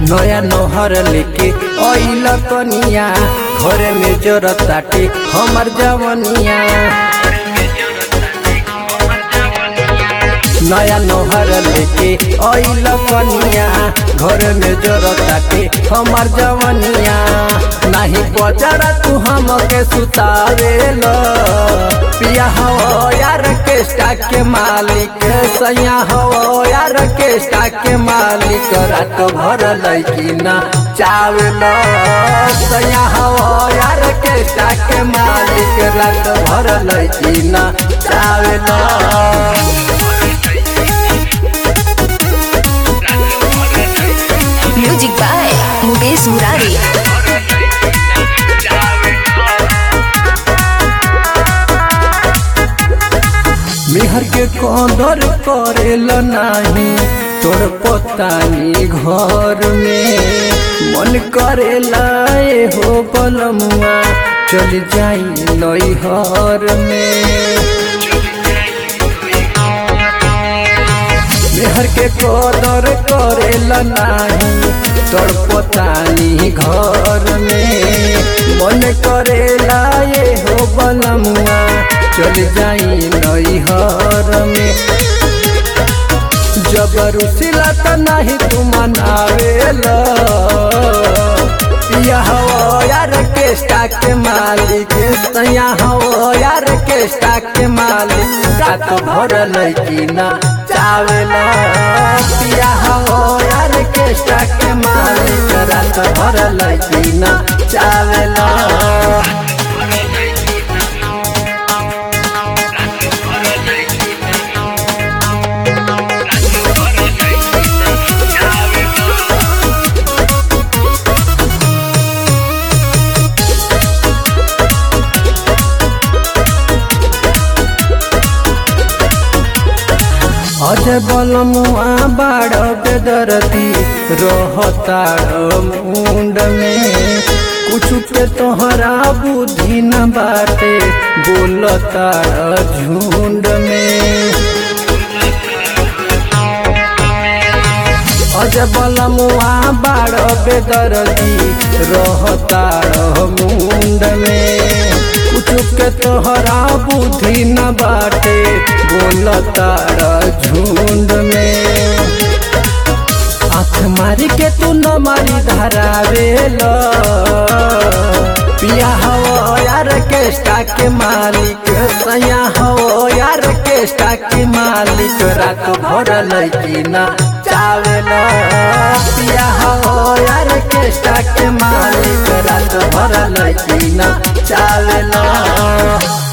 नया नोहर लेके अइल कनिया घरे में जरत ताटे हमर जवनिया नया नोहर लेके अइल कनिया घर में जरत ताटे हमर जवनिया नाही पचरा तू हमके सुतावेल पिया हो यार के स्टाक के मालिक सैया हो यार के स्टाक के मालिक रात भर लैकी ना चावल सैया हो यार के स्टाक के मालिक रात भर लैकी ना चावल म्यूजिक बाय मुकेश मुरारी मेहर के कदर करेल नाही तोर पतानी घर में मन करेला ए हो बलमुआ चल जाई नैहर में मेहर के कदर करेल नाही तोर पतानी घर में मन करेला ये हो बलमुआ चल जाई नैहर में जबरुसिला त नाही तू मनावेला पिया हो यार के स्टाक के मालिक सैया हो यार के स्टाक के मालिक रात भर लैकी ना चावेला पिया हो यार के स्टाक के मालिक रात भर लैकी ना चावेला अजय बलमुआ बाड़ बेदरती रहताड़ मुंड में कुछ के तोहरा बुद्धि न बाटे बोलताड़ झुंड में अजय बलमुआ बाड़ बेदरती रहताड़ मुंड में कुछ के तोहरा बुद्धि न बाटे बोलताड़ झुंड में आँख मारी के तू न मारी धरावेल पिया हो यार के स्टाक के मालिक सैया हो यार के स्टाक के मालिक रात भर लैकी ना चावेल पिया हो यार के स्टाक के मालिक रात भर लैकी ना चावेल